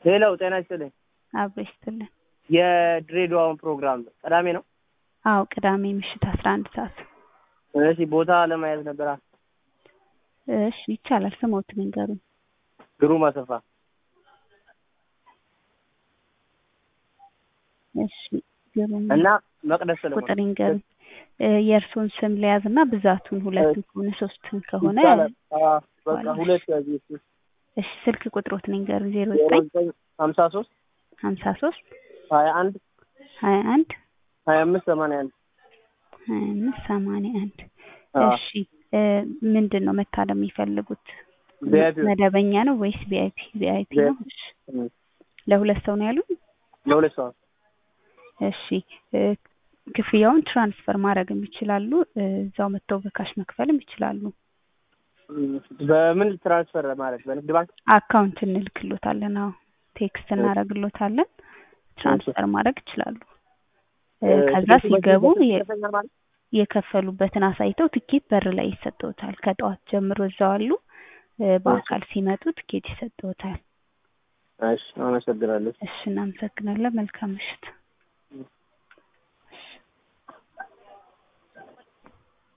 ሌላው ጤና ይስጥልኝ። አብሮ ይስጥልን። የድሬዳዋውን ፕሮግራም ቅዳሜ ነው? አዎ ቅዳሜ ምሽት አስራ አንድ ሰዓት እሺ ቦታ ለማየት ነበር። እሺ ይቻላል። ስሞትን ንገሩኝ። ግሩም አሰፋ። እሺ ግሩም እና መቅደስ ሰለሞን ቁጥር ይንገሩኝ። የእርስዎን ስም ለያዝ እና ብዛቱን ሁለቱን ከሆነ ሶስትን ከሆነ ይቻላል። አዎ፣ በቃ ሁለት ያዝ። እሺ ስልክ ቁጥሮትን ይንገሩኝ። ዜሮ ዘጠኝ ሀምሳ ሶስት ሀምሳ ሶስት ሀያ አንድ ሀያ አንድ ሀያ አምስት ሰማንያ አንድ ሀያ አምስት ሰማንያ አንድ አዎ። እሺ ምንድን ነው መታደም የሚፈልጉት? ቪአይፒ መደበኛ ነው ወይስ ቪአይፒ? ቪአይፒ ነው። እሺ ለሁለት ሰው ነው ያሉን? ለሁለት ሰው እሺ እ ክፍያውን ትራንስፈር ማድረግም ይችላሉ። እዛው መጥተው በካሽ መክፈልም ይችላሉ። በምን ትራንስፈር ማለት በንግድ ባንክ? አካውንት እንልክሎታለን። አዎ ቴክስት እናደርግሎታለን። ትራንስፈር ማድረግ ይችላሉ። እ ከዛ ሲገቡ የ- የከፈሉበትን አሳይተው ትኬት በር ላይ ይሰጠውታል። ከጠዋት ጀምሮ እዛው አሉ። እ በአካል ሲመጡ ትኬት ይሰጠውታል። እሺ አመሰግናለሁ። እሺ እናመሰግናለን። መልካም ምሽት።